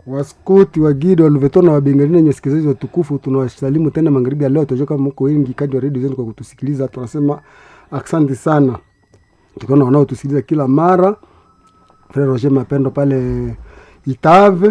waskoti wa gida waluveto na wabengali na wasikilizaji watukufu tunawasalimu tena magharibi ya leo tunajua kama mko wengi kadi wa redio zenu kwa kutusikiliza tunasema asante sana tukiona wanaotusikiliza kila mara frere roger mapendo pale itave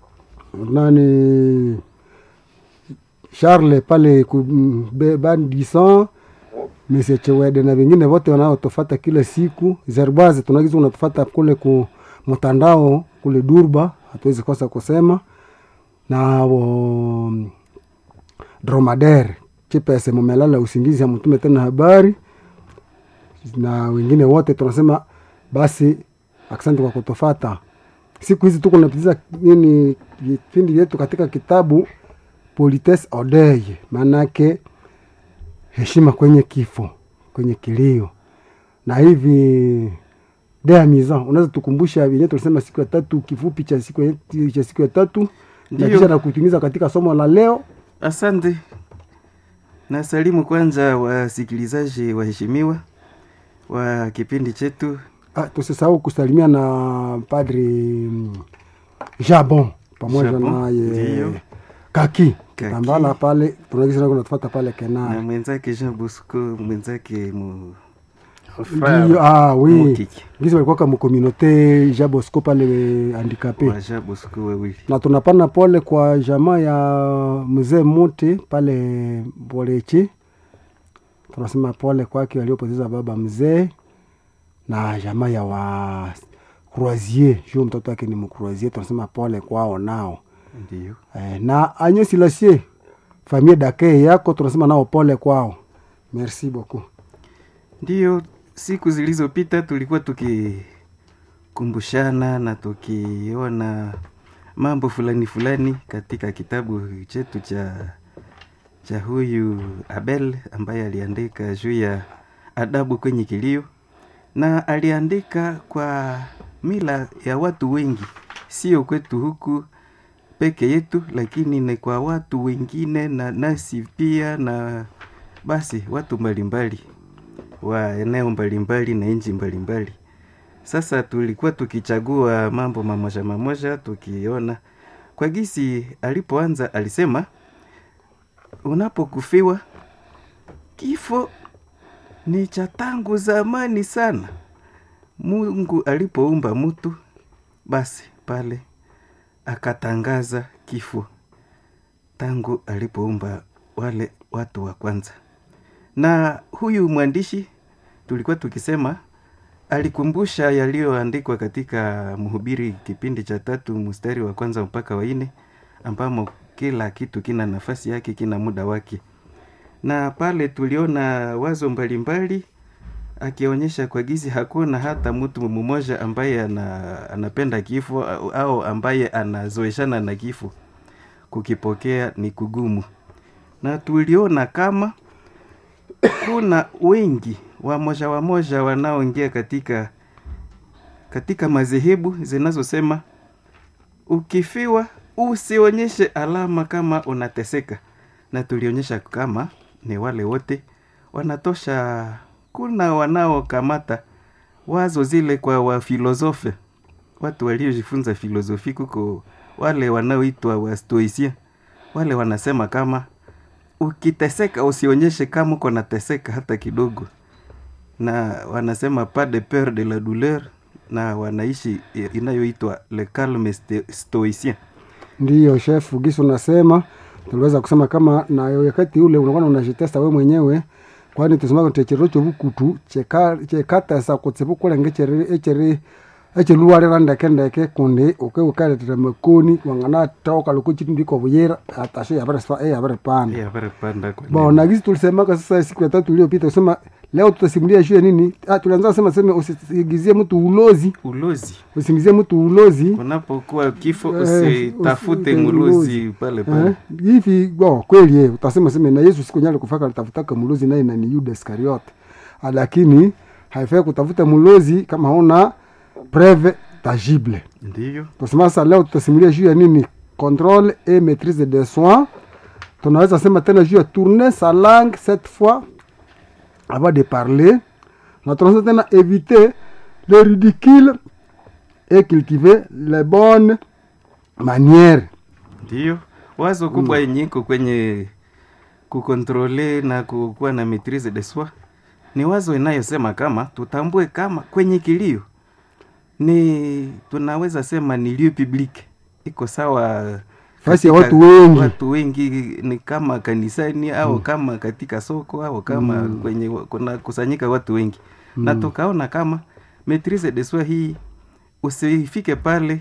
nani charles pale bandison Mese Chewede na wengine wote wanaotufata kila siku. Zerbaze tunagiza unatufata kule ku mtandao kule Durba, hatuwezi kosa kusema na wo, dromader chipese mumelala usingizi, hamtume tena habari na wengine wote tunasema basi, asante kwa kutufata. Siku hizi tuko napitiza nini vipindi vyetu katika kitabu Polites Odeye, maanake heshima kwenye kifo, kwenye kilio. Na hivi dea miza, unaweza tukumbusha vyenyewe tulisema siku ya tatu, kifupi cha siku ya, cha siku ya tatu na kisha na kutumiza katika somo la leo. Asante na salimu kwanza wasikilizaji waheshimiwa wa kipindi chetu. Ah, tusisahau kusalimia na Padri Jabon pamoja Jabon, naye ndiyo. Kaki Kaki. Kitambala pale tunaagiza kunatufata pale na Kenari. mwenzake Jean Bosco, mwenzake mu Ndiyo, ah, oui. Mutiki. Ngisi walikuwa kama communauté Jean Bosco pale handicapé. wa Jean Bosco wawili. na tunapana pole kwa jamaa ya mzee Muti pale Bolechi. Tunasema pole kwake waliopoteza baba mzee na jamaa ya wa Croisier, juu mtoto wake ni Mcroisier. Tunasema pole kwao nao Ndio. eh, na Agnes Silasie famille dake yako tunasema nao pole kwao. Merci beaucoup. Ndiyo, siku zilizopita tulikuwa tukikumbushana na tukiona mambo fulani fulani katika kitabu chetu cha cha huyu Abel ambaye aliandika juu ya adabu kwenye kilio, na aliandika kwa mila ya watu wengi, sio kwetu huku peke yetu, lakini ni kwa watu wengine na nasi pia, na basi watu mbalimbali wa eneo mbalimbali na nchi mbalimbali. Sasa tulikuwa tukichagua mambo mamoja mamoja, tukiona kwa gisi alipoanza, alisema unapokufiwa, kifo ni cha tangu zamani sana. Mungu alipoumba mtu, basi pale akatangaza kifo tangu alipoumba wale watu wa kwanza na huyu mwandishi tulikuwa tukisema alikumbusha yaliyoandikwa katika Mhubiri kipindi cha tatu mstari wa kwanza mpaka wa nne ambamo kila kitu kina nafasi yake, kina muda wake, na pale tuliona wazo mbalimbali akionyesha kwa gizi hakuna hata mtu mmoja ambaye ana, anapenda kifo au, au ambaye anazoeshana na kifo, kukipokea ni kugumu, na tuliona kama kuna wengi wamoja wamoja wanaoingia katika katika madhehebu zinazosema ukifiwa usionyeshe alama kama unateseka, na tulionyesha kama ni wale wote wanatosha. Kuna wanaokamata wazo zile kwa wafilosofe, watu waliojifunza filosofi, kuko wale wanaoitwa wastoisia, wale wanasema kama ukiteseka usionyeshe kama uko nateseka hata kidogo, na wanasema pas de peur de la douleur, na wanaishi inayoitwa le calme sto- stoicien. Ndiyo chef Gisi, unasema tuliweza kusema kama na wakati ule unakuwa unajitesta we mwenyewe, kwani tusema techero cho bukutu cheka chekata sa kutsepu kule ngechere echere echeluwalira ndeke ndeke kundi uke ukaletera makoni wangana toka lukuchi ndiko buyera atashe yabere sfa e yabere pana Eh, habari panda kwa Bon, na gisi tulisemaka sasa siku ya tatu iliyopita kusema leo tutasimulia juu ya nini? Ah, tulianza kusema sema usisingizie mtu ulozi, ulozi. usingizie mtu ulozi. Kunapokuwa kifo Eh, usitafute usi- mlozi pale pale. Eh, hivi bon, kweli eh, utasema sema na Yesu siku nyale kufaka alitafutaka mlozi naye na ni Yuda Iskariote. Ah, Lakini haifai kutafuta mlozi kama hauna preuve tangible. Ndiyo. Tusema sasa leo tutasimulia juu ya nini? Contrôle et maîtrise des soins. Tunaweza sema tena juu ya tourner sa langue cette fois avant de parler. Na tunaweza tena éviter le ridicule et cultiver les bonnes maniere ndiyo wazo kubwa yenye iko kwenye kukontrole na kukuwa na maitrise de soi ni wazo inayosema kama tutambue kama kwenye kilio ni tunaweza sema ni lieu public iko sawa Fasi ya katika- watu wengi. watu wengi ni kama kanisani au kama katika soko au kama kwenye wa- kuna kusanyika watu wengi na tukaona kama maitrise de soi hii usifike pale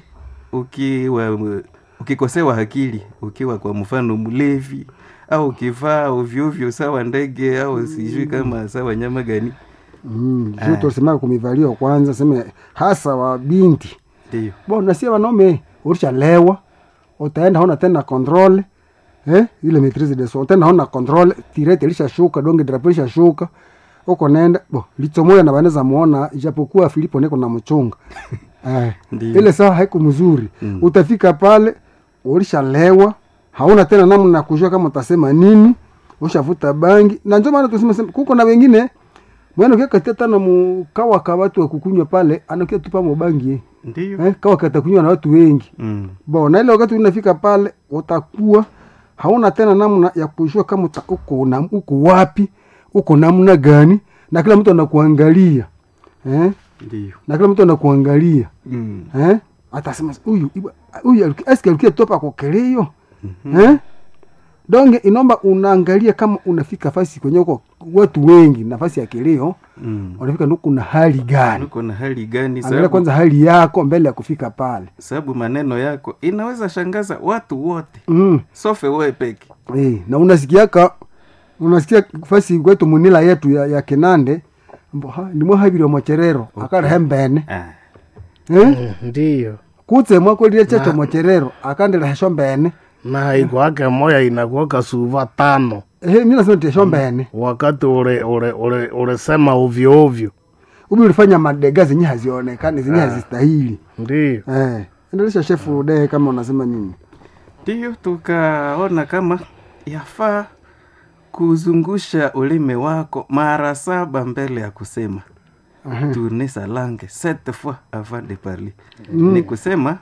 ukiwa ukikosewa akili ukiwa kwa mfano mlevi au ukivaa ovyoovyo sawa ndege au sijui kama sawa nyama gani mm. juu tulisema kumivalio kwanza seme hasa wa binti ndio bona sie wanaume ulishalewa utaenda hona tena control eh? ile maitrise de soi utaenda hona control tirete ilishashuka donge drapo ilishashuka uko nenda bo lichomoya na banaweza muona ijapokuwa Filipo niko na mchunga eh, Ndiyo. ile sawa haiko mzuri Mm. utafika pale ulishalewa hauna tena namna ya kujua kama utasema nini ushavuta bangi na ndio maana tuseme sema, kuko na wengine mwana kia katia tana mukawa ka watu wa kukunywa pale anakia tupa mobangi ndio eh, kawa katakunywa na watu wengi mm. bona ile wakati unafika pale utakuwa hauna tena namna ya kujua kama uta, uko, na, uko wapi uko namna gani na kila mtu anakuangalia eh? ndio na kila mtu anakuangalia mm. eh? atasema huyu iba- huyu aliki- eske alikia topa kokeleyo eh? donge inomba unaangalia kama unafika fasi kwenye uko watu wengi nafasi ya kilio mm. unafika nuku na hali gani uko na hali gani angalia sababu, kwanza hali yako mbele ya kufika pale sababu maneno yako inaweza shangaza watu wote mm. sofe wewe peke Eh, na unasikiaka unasikia fasi kwetu munila yetu ya, ya kinande mbo ha nimwe habiri mocherero akara hembene ah. eh ndiyo kutse mwakolile checho mocherero akandela hesho mbene na ikwake moya inakuwaka suva tano eh mimi nasema tesho mbene wakati ule ule ule ulisema ovyo ovyo ubi ulifanya madega zenye hazionekani zenye hazistahili ndiyo eh endelesha shefu de kama unasema nini ndiyo tukaona kama yafaa kuzungusha ulimi wako mara saba mbele ya kusema tourner sa langue sept fois avant de parler ni kusema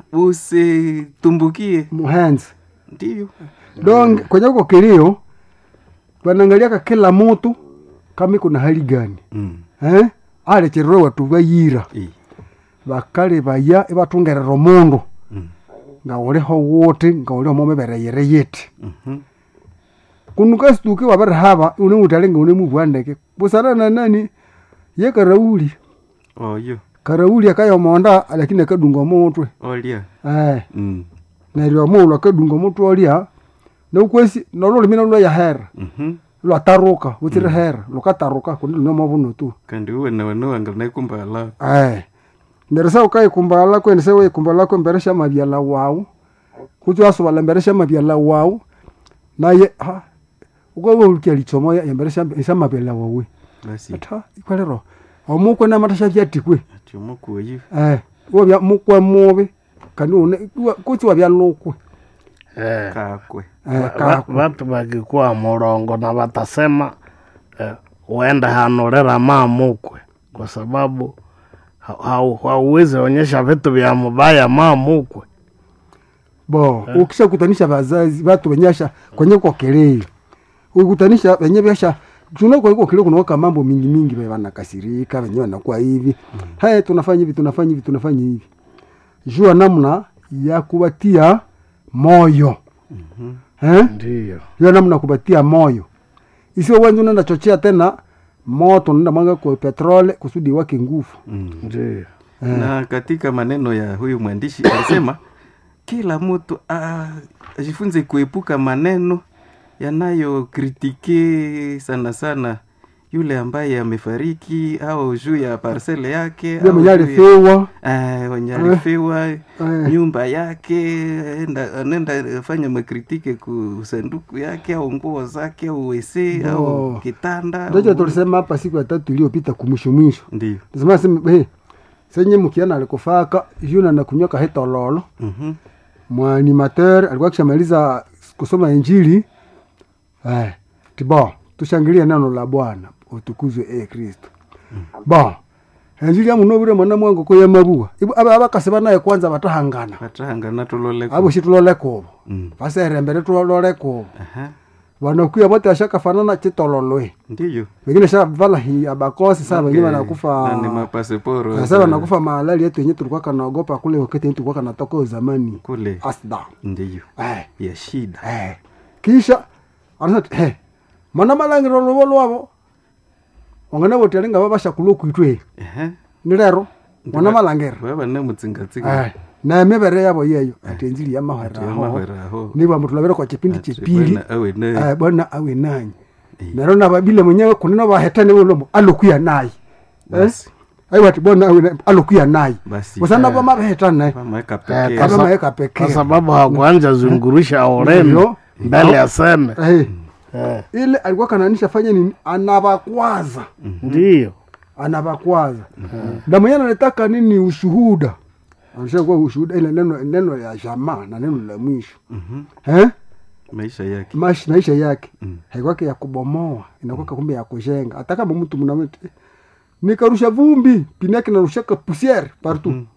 usitumbukie muhands ndiyo donc kwenye uko kilio wanaangaliaka kila mtu kama iko na hali gani mm. eh alechererwe watu bayira I. bakali baya ibatungerera omundu Mm. nga uliho wuti nga uliho momebereyere yeti Mhm. kunu kasituke wabere haba une utale nga une mubwandeke busana na nani ye karauli oyo karauli akayomonda lakini akadunga omutwe olia eh mm. neryo omuulu akadunga omutwe olia noukwesi nolulimi lwa yahera Mhm. lwataruka butsiri hera lukataruka kundi lunomobuno tu kandi uwe nawe nawanga naikumbala Eh. Mbere sa ukaikumbala kweni se weikumbala kwe mbere sha mabyala wawu. Kutu asubala mbere sha mabyala wawu. Naye ha uko we ulikia lichomo ya mbere sha sha mabyala wawu. basi Ata ikwalero. Omukwe na matasha byatikwe. atyomoku oyo Eh. Wo bya mukwe mubi. Kandi une kutu wa byalukwe. eh, kakwe Eh va- ka. vatu vakikuwa mulongo na vatasema eh, uende hanulira mamukwe kwa sababu ha- hau- hauwezi onyesha vitu vya mubaya mamukwe Bo, ukisha kutanisha bazazi watu wenyasha kwenye kwa kelele. Ukutanisha wenye biasha tuna kwa kwa kelele kunaoka mambo mingi mingi baba wanakasirika, wenyewe wanakuwa hivi. Haya tunafanya hivi, tunafanya hivi, tunafanya hivi. Jua namna ya kuwatia moyo. Eh? ndiyo Jua namna ya kuwatia moyo. Isiwe wewe unaenda chochea tena moto unaenda mwanga kwa petrole kusudi wake nguvu. mm. ndiyo na katika maneno ya huyu mwandishi alisema kila mtu ah, ajifunze kuepuka maneno yanayokritike sana sana yule ambaye amefariki au juu ya parsele yake Yule au mwenye juu ya- alifiwa. Eh, wenye alifiwa Eh. nyumba yake enda, anaenda fanya makritike ku sanduku yake au nguo zake au wese au Bo. kitanda Ndio au- tulisema hapa siku ya tatu iliyopita kumwisho mwisho. ndio Nasema sema hey, senye mkiana alikufaka yuna na kunyoka hetololo Mhm. mwanimateur alikuwa kishamaliza kusoma injili eh, tibo tushangilie neno la bwana utukuzwe e kristo bon enjili amunovire mwana mwangu koya mabua ibu aba abakasi banaye kwanza batahangana vatahangana tuloleko abo shi tulole kubo Mm. vaserembere tulole kubo Aha. vanakuya vote ashakafanana chitololwe ndiyo wengine shavala hi abakosi saa wengine Okay. wanakufa Na ni mapasiporo sasa wanakufa malali yetu yenye tulikuwa kanaogopa kule wakati yenye tulikuwa kanatoka zamani kule asda ndiyo eh, ya shida eh. kisha anasema eh, mana malangiro lovo lwavo wangana votialinga vavashakulo kuitwe Ehe. ni lero mwana malangiro vava ne mutsingatsinga eh, na mivere yavo yeyo ati enjili ya mahwera aho yamahweraho niva mutulavire kwa chipindi chipili awe ne Eh, bwana awe nanyi Eh. nero navabile mwenyewe kunena vahetane ulomo alokuya nayi basi aiwati bona awe na- alokuya nayi basi usana vamavehetane vamaweka Eh, pekee kasa- avamaweka kwa pekee sababu hakuanja zungurusha oreni Ndiyo. mbele ya seme Eh, Eh, ile alikuwa kananisha fanya nini anavakwaza ndiyo anavakwaza na mwenyewe anataka nini ushuhuda anashakuwa ushuhuda ile neno neno ya jamaa na neno la mwisho Mhm. eh? maisha yake Mash, maisha yake Mm. haikwake ya kubomoa inakwaka kumbe ya kujenga hata kama mtu mnamwita eh, nikarusha vumbi pini yake narushaka pusiere partout Mhm.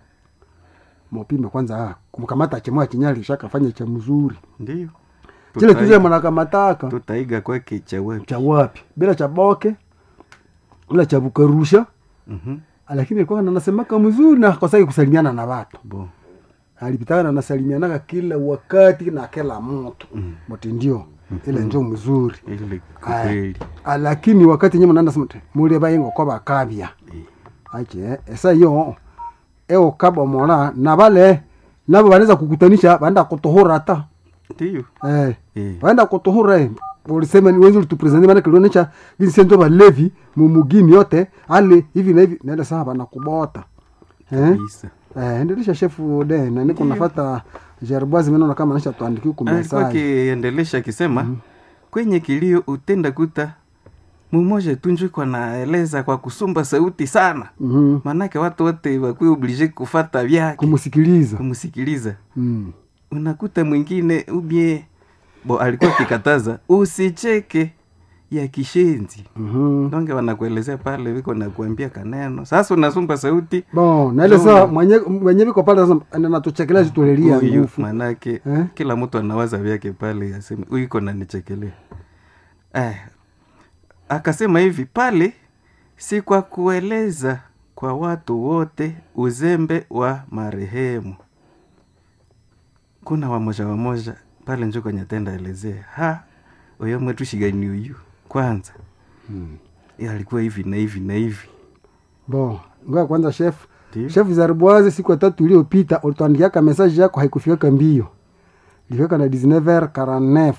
mopime kwanza ah, kumkamata chemwa chinyali shakafanya cha mzuri ndiyo chile Tutaiga- kile mwanakamataka tutaiga kwake cha wapi cha wapi bila cha boke bila cha bukarusha Mhm. lakini alikuwa anasemaka mzuri na kosaki kusalimiana na watu bo alipitaka na nasalimianaga kila wakati na kila mtu Mm. mti ndio ile njo mzuri ile Aya. kweli Ah, lakini wakati nyuma nanda sema mule bayengo ko bakabya Eh. ache esa yo eo kabo mola na bale nabo banaweza kukutanisha banda kutohora hata ndiyo eh Eh. banda kutohora eh ulisema ni wenzi ulitupresente maana kilionesha jinsi ndio balevi mumugini yote ale hivi na hivi naenda sawa bana kubota eh kabisa eh endelesha shefu de na niko nafata jerboise mimi naona kama anisha tuandikie alikuwa kumesa akiendelesha akisema kwenye kilio utenda kuta mumoja tunjikwa naeleza kwa kusumba sauti sana mhm maanake watu wote wakuwa oblige kufata vyake kumsikiliza kumsikiliza mm. unakuta mwingine ubie bo alikuwa akikataza usicheke ya kishenzi mhm donge wanakuelezea pale viko nakuambia kaneno sasa unasumba sauti bon na ile saa mwenye mwenye viko pale sasa anatuchekelea zitulelia huyu nguvu manake Eh? kila mtu anawaza vyake pale aseme huyu iko nanichekelea eh, akasema hivi pale si kwa kueleza kwa watu wote uzembe wa marehemu kuna wamoja wamoja pale njo kwenye tenda elezea ha uyo mwetu shigani uyu kwanza Mm. eh, alikuwa hivi na hivi na hivi bon ngoja kwanza chef Ndiyo. chef Zarboise siku ya tatu iliyopita ulituandikiaka message yako haikufikaka mbio ilifika na 19h49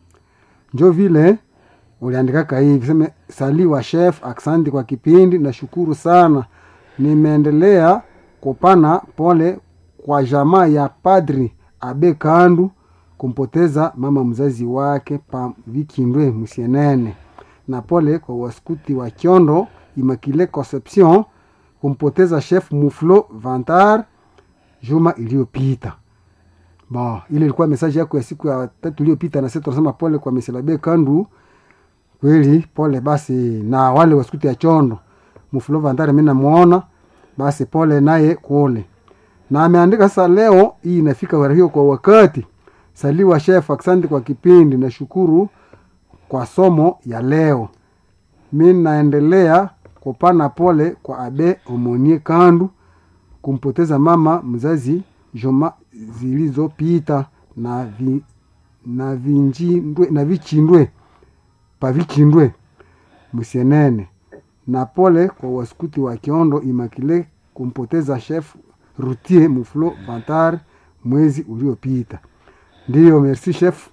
njo vile uliandikaka hivi seme sali wa chef aksanti kwa kipindi nashukuru sana nimeendelea kupana pole kwa jamaa ya padri abe kandu kumpoteza mama mzazi wake pa vikindwe musienene na pole kwa waskuti wa kiondo imakile conception kumpoteza chef muflo vantar juma iliyopita bon ile ilikuwa mesaji yako ya siku ya tatu iliyopita na sisi tunasema pole kwa meselabe kandu kweli pole basi na wale wasikuti ya chondo muflo vantar mi namuona basi pole naye kule na ameandika sasa leo hii inafika hiyo kwa wakati saliwa chef asante kwa kipindi nashukuru kwa somo ya leo mi naendelea kupana pole kwa abe omonie kandu kumpoteza mama mzazi juma zilizopita na vi, na vinjindwe na vichindwe pavichindwe msienene na pole kwa waskuti wa kiondo imakile kumpoteza chef rutier muflo vantar mwezi uliopita ndiyo merci chef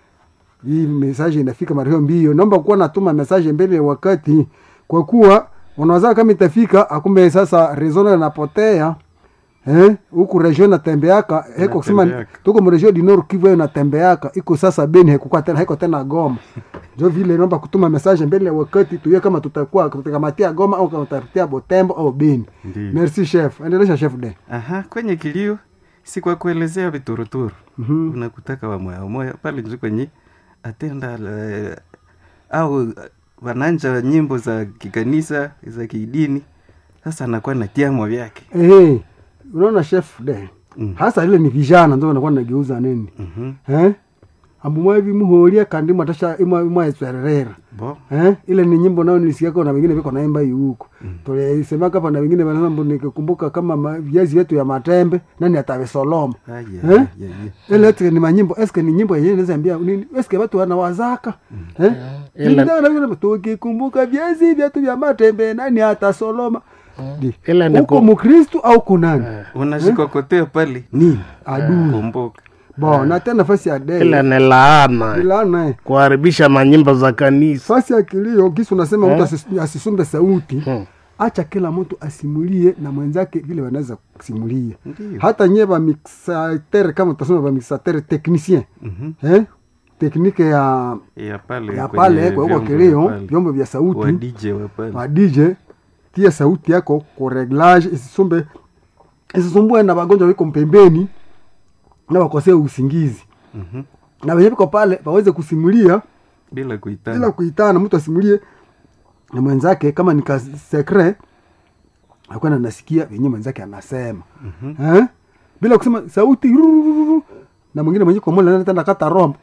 hii message inafika mara hiyo mbio naomba kuwa natuma message mbele ya wakati kwa kuwa unaweza kama itafika akumbe sasa rezono inapotea eh huku region natembeaka heko kusema Inatembeaka. tuko mregion du nord kivu hiyo natembeaka iko sasa beni haikuwa tena haiko tena goma ndio vile naomba kutuma message mbele ya wakati tuye kama tutakuwa tutakamatia goma au kama tutatia botembo au beni Ndiyo. merci chef endelesha chef de aha kwenye kilio si kwa kuelezea vituruturu Mhm. unakutaka wamoya wamoya pale njo kwenye atenda la- au wananja nyimbo za kikanisa za kidini sasa anakuwa na tiamo vyake eh, unaona chef de Mm. hasa ile ni vijana ndo nakuwa nageuza nini Mhm. eh? ambumwa hivi muhoria kandi mwatasha imwa imwa etwererera bo eh? ile ni nyimbo nao nilisikiako na wengine viko naimba hii huko mm. tulisemaka hapa na wengine wanasema nikikumbuka kama ma- viazi vyetu ya matembe nani atavisoloma Aya, Eh? ya, ya. ile eske ni manyimbo eske ni nyimbo yenyewe naweza ambia nini eske watu wanawazaka eh Ile- Nilitaka na kusema, tukikumbuka viazi vyetu vya matembe nani atasoloma Di. Ile ni uko ku- mkristu au kunani unashikokotea pale nini adui kumbuka bo na tena nafasi ya ile dei ni laana ilana eh. kuharibisha manyimbo za kanisa fasi ya kilio kisi unasema mtu asis- asisumbe sauti Hmm. acha kila mtu asimulie na mwenzake vile wanaweza kusimulia Ndiyo. hata nye vamixatere kama tutasema vamixatere technicien Mhm. eh? teknike ya ya pale ya kwenye pale kwa huko vyombo kilio vya pale. vyombo vya wa sauti DJ wa pale wa DJ tia sauti yako ku reglage isisumbe isisumbue na wagonjwa wiko mpembeni na wakosee usingizi Mhm. na wenye viko pale waweze kusimulia bila kuitana bila kuitana mtu asimulie na mwenzake kama nika sekre akwenda nasikia venye mwenzake anasema Mhm. eh? bila kusema sauti rurururu. na mwingine mwenye komola tenda kata rombo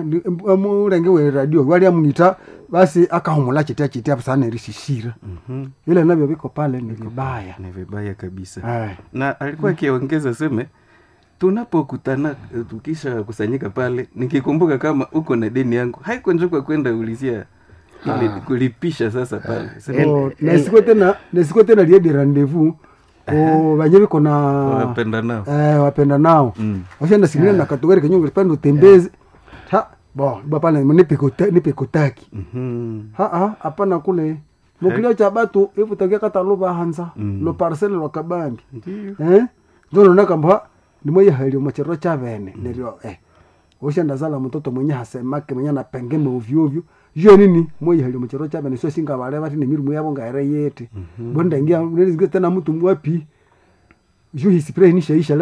murenge we radio wali amunita basi akahumula chitia chitia sana rishishira Mhm. ile navyo viko pale ni vibaya ni vibaya kabisa Ay. na alikuwa akiongeza seme tunapokutana eh, tukisha kusanyika pale nikikumbuka kama uko na deni yangu haiko njoka kwenda ulizia ile kulipisha sasa pale Sema, Oh, nesiko tena nesiko tena liedi rendezvous o vanye viko na wapenda nao eh, wapenda nao Mm. washenda simulia na katugari kenyungu pande utembeze ha bo ba pale nipekota nipekotaki Mhm. ha ha hapana kule mukilio cha batu ivu tagia kata luba hanza Mm. lo parcel lo kabambi Ndiyo. eh ndono nakamba nimoye halio machero cha bene nerio eh ushenda zala mtoto mwenye hasemake mwenye anapengeme ovyo ovyo jio nini moye halio machero cha bene sio singa wale bati ni mirumu yabo ngaere yete bonda ingia nilizige tena mtu mwapi juu hisipre inisha isha